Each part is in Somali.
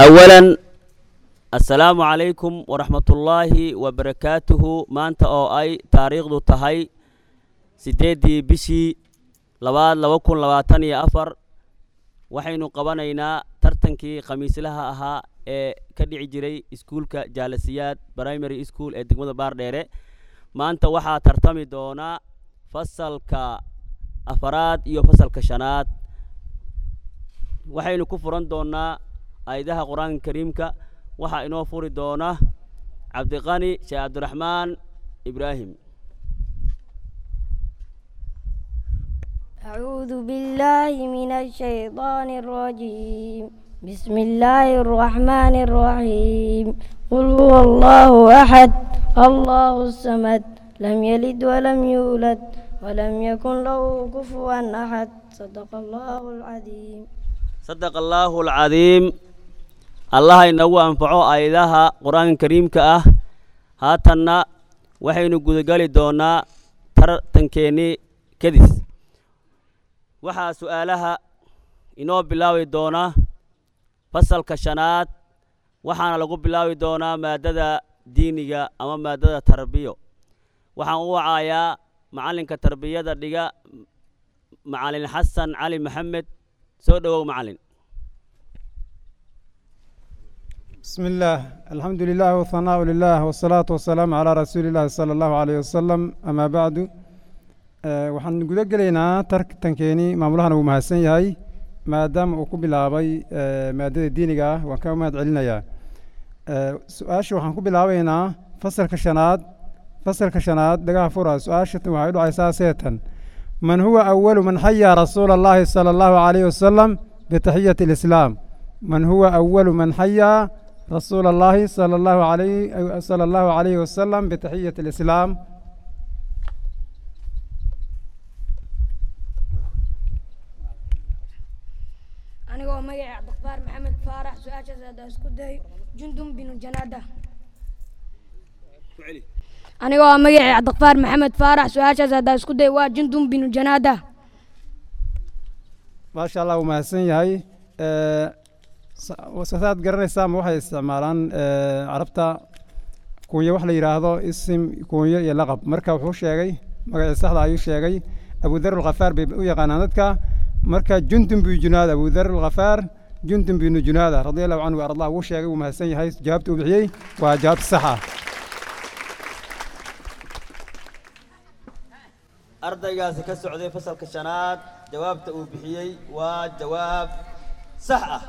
awalan assalaamu calaykum waraxmatullaahi wabarakaatuhu maanta oo ay taariikhdu tahay siddeeddii bishii labaad laba kun labaatan iyo afar waxaynu qabanaynaa tartankii khamiislaha ahaa ee ka dhici jiray iskuulka jaalasiyaad primary school ee degmada baardheere maanta waxaa tartami doonaa fasalka afaraad iyo fasalka shanaad waxaynu ku furan doonaa aayadaha qur-aanka kariimka waxaa inoo furi doona cabdiqani sheekh cabdiraxmaan ibraahim أعوذ بالله من الشيطان الرجيم بسم الله الرحمن الرحيم قل هو الله أحد الله الصمد لم يلد ولم يولد ولم يكن له كفوا أحد صدق الله العظيم sadaqa allaahu alcadiim allaha inagu anfaco aayadaha qur-aanka kariimka ah haatanna waxaynu gudagali doonaa tartankeenii kadis waxaa su'aalaha inoo bilaabi doona fasalka shanaad waxaana lagu bilaabi doonaa maaddada diiniga ama maaddada tarbiyo waxaan u wacayaa macallinka tarbiyada dhiga macallin xasan cali maxamed soo dhowow macallin بسم الله الحمد لله والثناء لله والصلاة والسلام على رسول الله صلى الله عليه وسلم أما بعد آه، waxaan guda gelaynaa tartankeeni maamulahana wuu mahadsan yahay maadaama uu ku bilaabay آه، maadada diiniga ah waan ka mahad celinayaa آه، su-aasha waxaan ku bilaabaynaa fasalka shanaad fasalka shanaad dhagaha fura su-aasha waxay u dhacaysaa seetan man huwa awalu man xayaa rasuula allahi sala allahu calayhi wasalam bitaxiyati alislaam man huwa awalu man xayaa rasuula allahi sala allahu calayhi sala allahu calayhi wasalam bitaxiyati alislaam anigoo magaca cabdiqafaar maxamed faarax su-aashaas haddaa isku day jundum binu janaada anigoo magaca cabdiqafaar maxamed faarax su-aashaas haddaa isku day waa jundum binu janaada maasha allah wuu mahadsan yahay Eh, sa- saad garanaysaa ma waxay isticmaalaan eh, carabta kunyo wax la yidhaahdo isim kunyo iyo laqab marka wuxuu sheegay magacii saxda ayuu sheegay abudar alkhafaar bay u yaqaanaan dadka marka jundun binu junaada abudar alkhafaar jundun binu junaada radia allahu canhu ardah wuu sheegay wuu mahadsan yahay jawaabta uu bixiyey waa jawaab sax ah ardaygaasi ka socday fasalka shanaad jawaabta uu bixiyey waa jawaab sax ah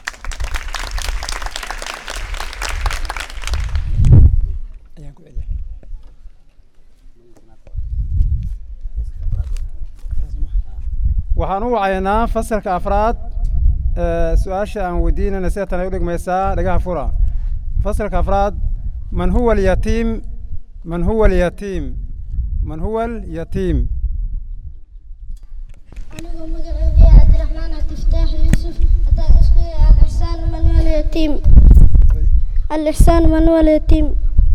waxaan u wacaynaa fasalka afraad eh, su-aasha aan weydiinayna seetan ay u dhigmaysaa dhagaha fura fasalka afraad man huwa alyatiim man huwa alyatiim man huwa alyatiim anigoo magacooda yahay cabdiraxmaan cabdifataax yuusuf haddaan isku yahay alixsaan manuel yatiim alixsaan manuel yatiim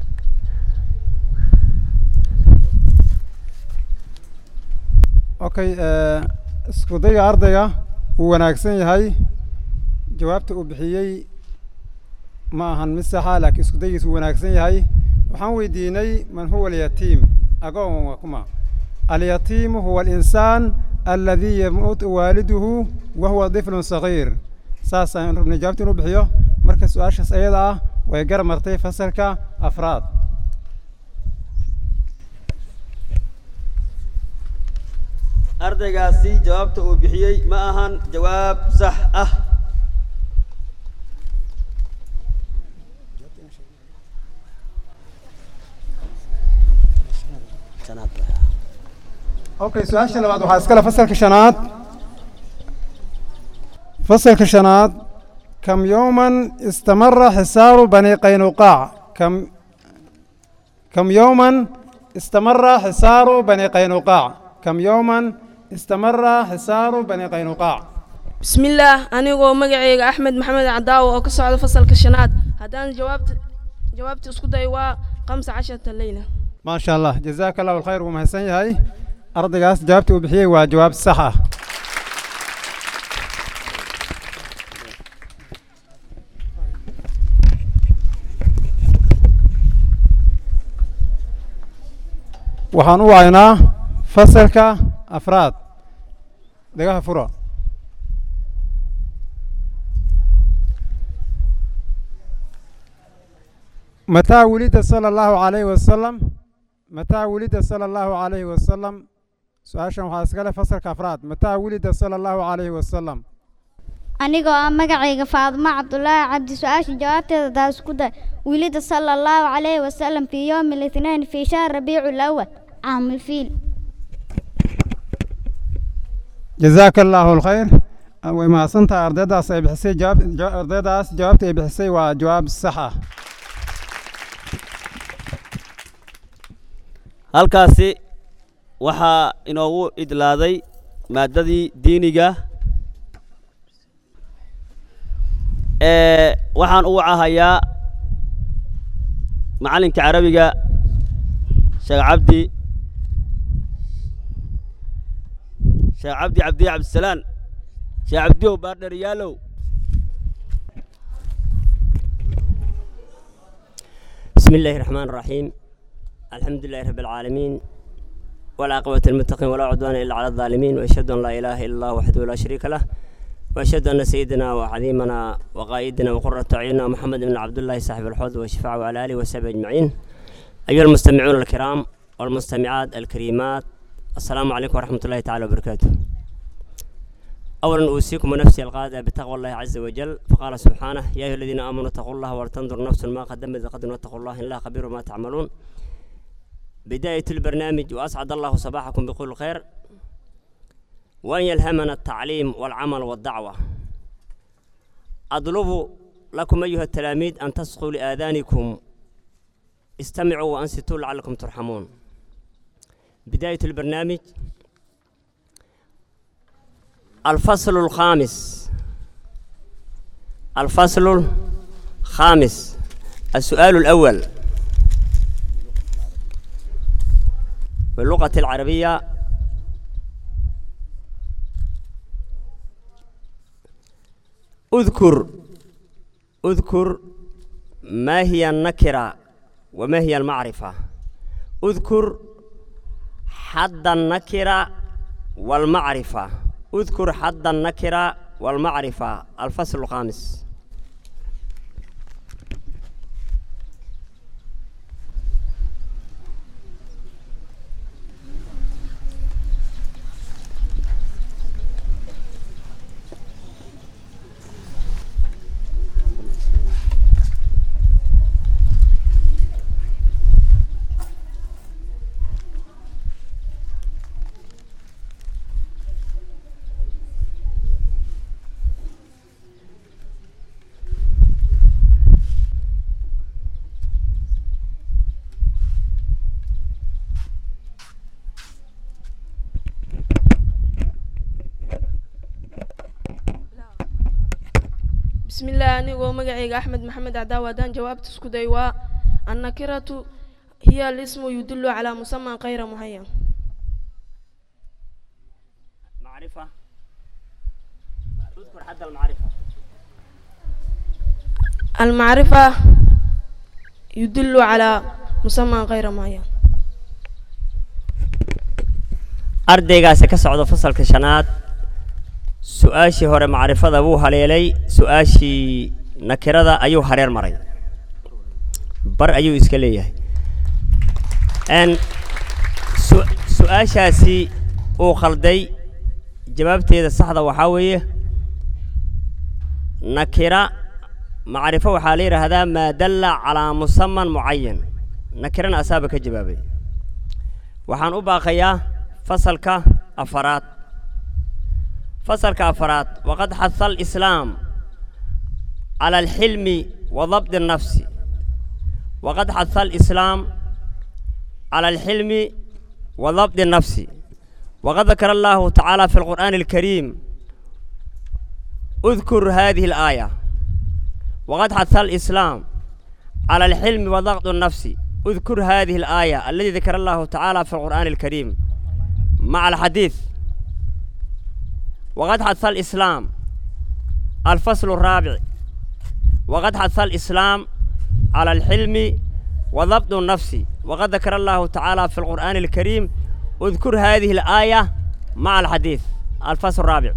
okay eh, isku dayga ardayga wuu wanaagsan yahay jawaabta uu bixiyey ma ahan mid saxa laakiin isku daygiis wuu wanaagsan yahay waxaan weydiinay man huwa alyatiim agoon waa kuma alyatiimu huwa alinsaan alladii yamuutu waaliduhu wa huwa diflun sagiir saasaan rabnay jawaabta inuu bixiyo marka su-aashaas ayada ah way gar martay fasalka afraad ardaygaasi jawaabta uu bixiyey ma ahan jawaab sax ah okay su-aasha labaad waxaa iskale fasalka shanaad fasalka shanaad kam yowman istamara xisaaru bani qaynuqaac kam kam yowman istamara xisaaru bani qaynuqaac kam yowman istamara xisaaru bani qaynuqaac bismillaah anigoo magacayga axmed maxamed cadaawo oo ka socda fasalka shanaad haddaan jawaabta jawaabta isku day waa khamsa casharata leyla ما شاء الله جزاك الله الخير ومحسن ياي أرضيgaas jawaabta uu bixiyey waa jawaab sax ah waxaan u wacaynaa fasalka afraad dagaha fura mataa wulida sala allahu calayhi wasalam mataa wulida sala allahu calayhi wasalam su-aashan waxaa iskale fasalka afraad mataa wulida sala allahu calayhi wasalam anigoo ah magacayga faadimo cabdulaahi cabdi su-aasha jawaabteeda taas ku day wilida sala allahu calayhi wasalam fii yowmi litnain fii shahr rabiicu lawal caamulfiil jazaaka allaahu alkhayr way mahadsantahay ardaydaas ay bixisay jawaab ja- ardaydaas jawaabta ay bixisay waa jawaab sax ah halkaasi waxaa inoogu idlaaday maaddadii diiniga ee waxaan u wacahayaa macallinka carabiga sheekh cabdi sheekh cabdi cabdiye cabdisalaan sheekh cabdiyow baardheriyaalow بسم الله الرحمن الرحيم الحمد لله رب العالمين والعاقبة للمتقين ولا عدوان إلا على الظالمين وأشهد أن لا إله إلا الله وحده لا شريك له وأشهد أن سيدنا وعظيمنا وقائدنا وقرة أعيننا محمد بن عبد الله صاحب الحوض والشفاعة وعلى آله وصحبه أجمعين أيها المستمعون الكرام والمستمعات الكريمات السلام عليكم ورحمة الله تعالى وبركاته أولا أوصيكم ونفسي القادة بتقوى الله عز وجل فقال سبحانه يا أيها الذين آمنوا اتقوا الله ولتنظر نفس ما قدمت لغد واتقوا الله إن الله خبير ما تعملون بداية البرنامج وأسعد الله صباحكم بكل خير وأن يلهمنا التعليم والعمل والدعوة أطلب لكم أيها التلاميذ أن تصغوا لآذانكم استمعوا وأنصتوا لعلكم ترحمون بداية البرنامج الفصل الخامس الفصل الخامس السؤال الأول باللغة العربية اذكر اذكر ما هي النكرة وما هي المعرفة اذكر حد النكرة والمعرفة اذكر حد النكرة والمعرفة الفصل الخامس بسم الله أنيقو مقعيق أحمد محمد عداوة دان جوابت اسكو ديوا النكرة هي الاسم يدل على مسمى غير معين معرفة اذكر حد المعرفة المعرفة يدل على مسمى غير معين ardaygaasi ka socda fasalka shanaad su-aashii hore macrifada wuu haleelay su-aashii nakirada ayuu hareer maray bar ayuu iska leeyahay n su- su-aashaasi uu khalday jawaabteeda saxda waxaa weeye nakira macrifo waxaa la yidhaahdaa maa dalla calaa musaman mucayan nakirana asaaba ka jawaabay waxaan u baaqayaa fasalka afaraad fasalka afaraad waqad xaha alislaam cala alxilmi wa dabdi الnafsi waqad xaha alislaam cala alxilmi wa dabdi الnafsi waqad dakara allahu tacaala fi alqur'aani alkariim اذكر هذه الآية وقد حث الإسلام على الحلم وضغط النفس اذكر هذه الآية التي ذكر الله تعالى في القرآن الكريم مع الحديث وقد حث الإسلام الفصل الرابع وقد حث الإسلام على الحلم وضبط النفس وقد ذكر الله تعالى في القرآن الكريم اذكر هذه الآية مع الحديث الفصل الرابع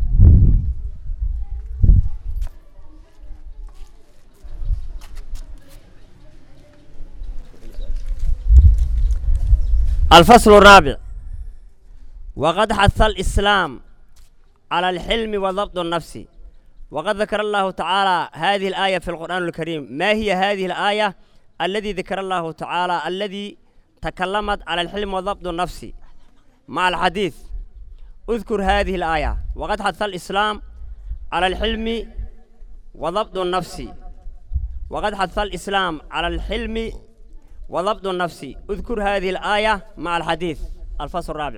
الفصل الرابع وقد حث الإسلام على الحلم وضبط النفس وقد ذكر الله تعالى هذه الآية في القرآن الكريم ما هي هذه الآية الذي ذكر الله تعالى الذي تكلمت على الحلم وضبط النفس مع الحديث اذكر هذه الآية وقد حث الإسلام على الحلم وضبط النفس وقد حث الإسلام على الحلم وضبط النفس اذكر هذه الآية مع الحديث الفصل الرابع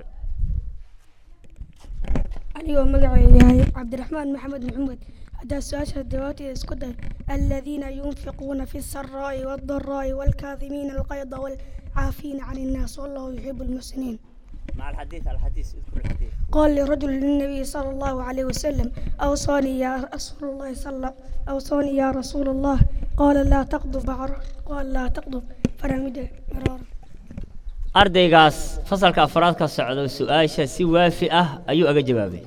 anigoo magacayga yahay cabdiraxmaan maxamed maxamed haddaa su-aasha jawaabteeda isku day aladiina yunfiquuna fi saraa'i waaldaraa'i waalkaadimiina alqayda waalcaafiina can innaas wallahu yuxibu almuxsiniin مع الحديث الحديث اذكر الحديث قال لرجل للنبي صلى الله عليه وسلم أوصاني يا رسول الله صلى الله أوصاني يا رسول الله قال لا تغضب عر- قال لا تغضب فرمده مرارا ardaygaas fasalka afraad ka socdo su-aasha si waafi ah ayuu aga jawaabay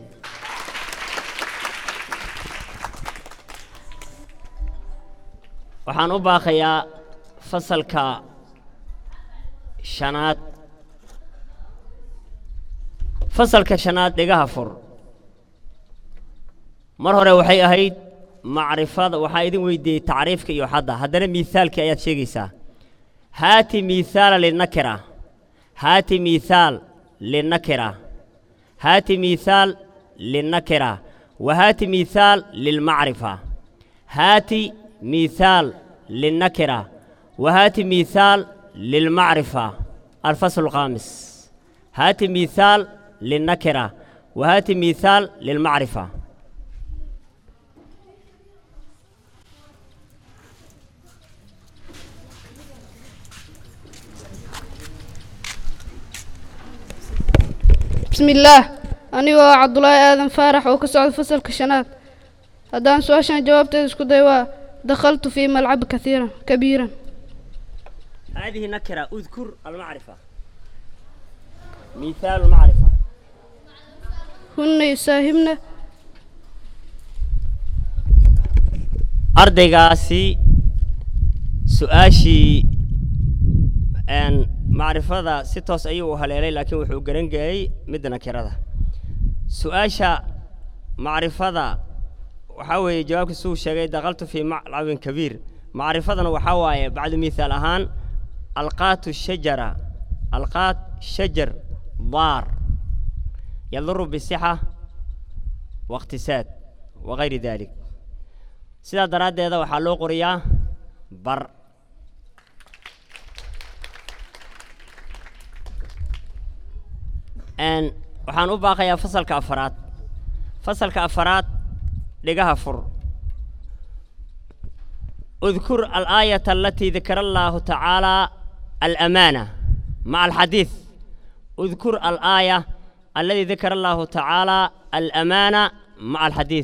waxaan u baaqayaa fasalka shanaad fasalka shanaad dhigaha fur mar hore waxay ahayd macrifada waxaa idin weydiiyey tacriifka iyo xadda haddana miithaalkii ayaad sheegaysaa haati miithaala linakira هات مثال للنكرة هات مثال للنكرة وهات مثال للمعرفة هات مثال للنكرة وهات مثال للمعرفة الفصل الخامس هات مثال للنكرة وهات مثال للمعرفة بسم الله أنيو عبد الله آدم فارح وكسعد فصل كشنات هدان سؤال جوابت اسكو ديوا دخلت في ملعب كثيرا كبيرا هذه نكرة اذكر المعرفة مثال المعرفة هن يساهمنا ardaygaasi su-aashii n macrifada si toos ayuu u haleelay laakiin wuxuu garan geeyey midda nakirada su-aasha macrifada waxaa weeye jawaabka suu sheegay dakaltu fii maclabin kabiir macrifadana waxaa waaye bacdu mithaal ahaan alqaatu shajara alqaat shajar daar yaduru bisixa واقتصاد وغير ذلك sidaa daraaddeeda waxaa loo qoriyaa bar n waxaan u baaqayaa fasalka afaraad fasalka afaraad dhigaha fur اذكر الآية التي ذكر الله تعالى الأمانة مع الحديث اذكر الآية الذي ذكر الله تعالى الأمانة مع الحديث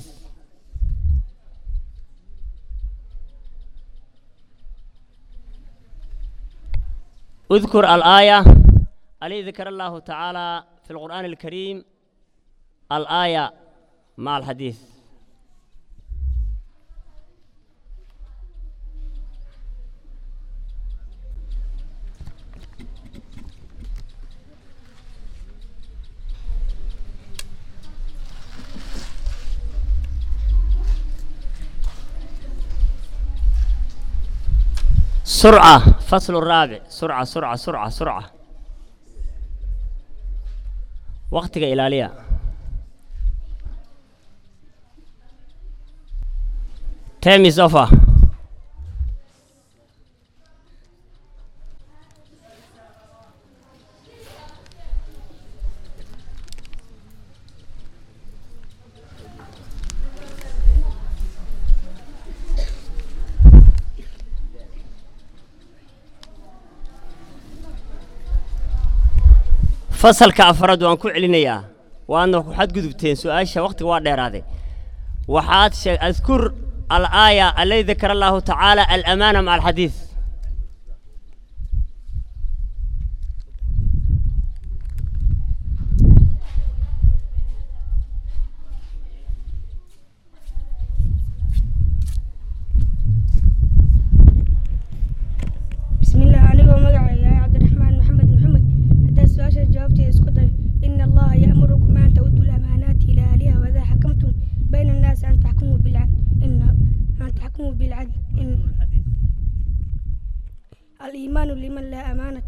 اذكر الآية التي ذكر الله تعالى في القرآن الكريم الآية مع الحديث سرعة فصل الرابع سرعة سرعة سرعة سرعة وقتك إلالية تيمي صفا fasalka afraad waan ku celinayaa waadna waxaad gudubteen su-aasha waqtiga waa dheeraaday waxaad sheeg adkur alaaya aladi dakara allahu tacaala alamaana maca alxadiid الإيمان لمن لا أمانة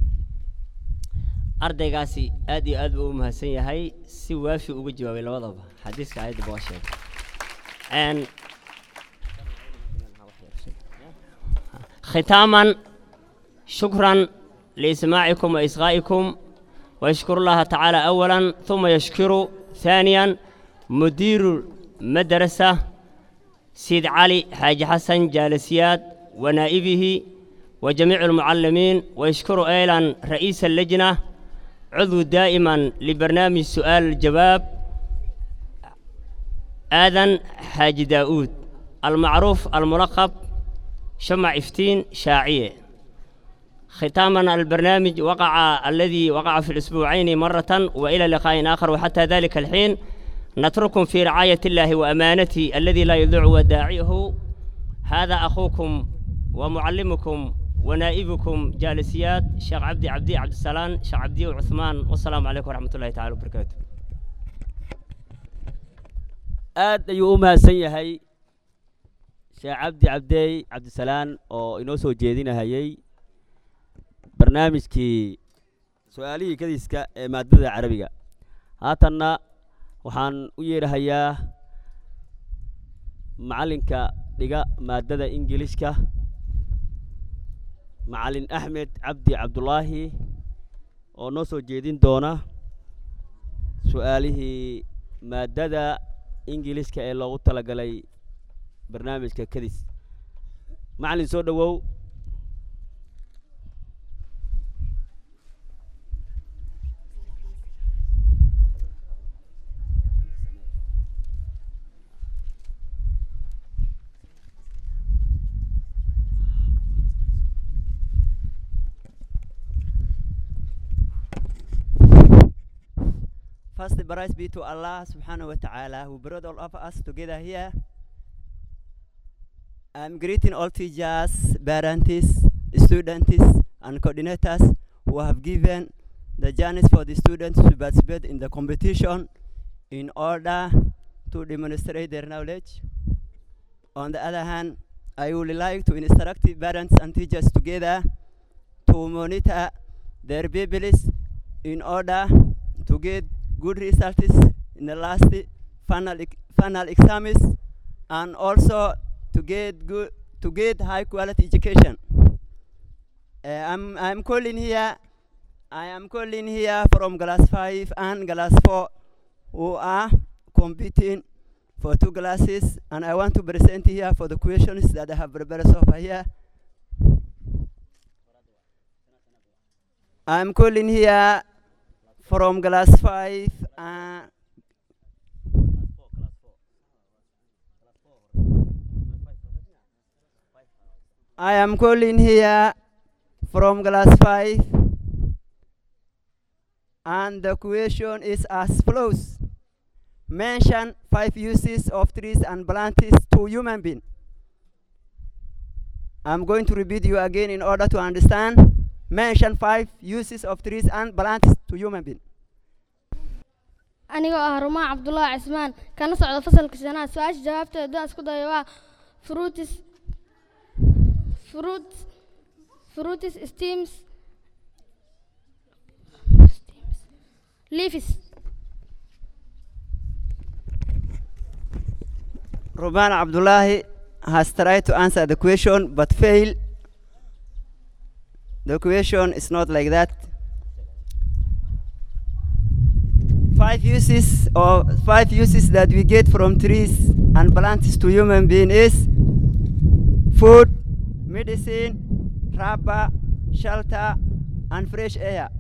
ardaygaasi aad iyo aad buu u mahadsan yahay si waafi uga jawaabay labadaba xadiiska ayadda baa sheegay Een, ختاما شكرا لإسماعكم وإصغائكم ويشكر الله تعالى أولا ثم يشكر ثانيا مدير المدرسة سيد علي حاج حسن جالسيات ونائبه وجميع المعلمين ويشكر أيضا رئيس اللجنة عضو دائما لبرنامج سؤال الجواب آذن حاج داود المعروف الملقب شمع إفتين شاعية ختاما البرنامج وقع الذي وقع في الأسبوعين مرة وإلى لقاء آخر وحتى ذلك الحين نترككم في رعاية الله وأمانته الذي لا يضيع وداعيه هذا أخوكم ومعلمكم ونائبكم جالسيات شيخ عبدي عبدي عبد السلام شيخ عبدي وعثمان والسلام عليكم ورحمة الله تعالى وبركاته aad ayuu u mahadsan yahay sheekh cabdi cabdeey cabdisalaan oo inoo soo jeedinahayey barnaamijkii su-aalihii kadiska ee maadada carabiga haatanna waxaan u yeedhahayaa macallinka dhiga maadada ingilishka macallin axmed cabdi cabdulaahi oo noo soo jeedin doona su-aalihii maadada ingiliiska ee loogu talagalay barnaamijka kadis macallin soo dhowow First, praise be to Allah subhanahu wa ta'ala who brought all of us together here. I'm greeting all teachers, parents, students, and coordinators who have given the journeys for the students to participate in the competition in order to demonstrate their knowledge. On the other hand, I would like to instruct the parents and teachers together to monitor their babies in order to get good results in the last final ex- final exams and also to get good to get high quality education. Uh, I'm I'm calling here. I am calling here from class five and class four, who are competing for two classes, and I want to present here for the questions that I have prepared so far here. I'm calling here from class five. Uh, I am calling here from class five, and the question is as follows: Mention five uses of trees and plants to human being. I'm going to repeat you again in order to understand. Mention five uses of trees and plants to human being. anigoo ah rumaan cabdullaahi cismaan kana socda fasalka shanaad su-aasha jawaabteeda haddaan isku dayo waa fruitis fruit fruitis steams leaves Roman Abdullahi has tried to answer the question but failed. The question is not like that. Five uses or five uses that we get from trees and plants to human being is food, medicine, rubber, shelter, and fresh air.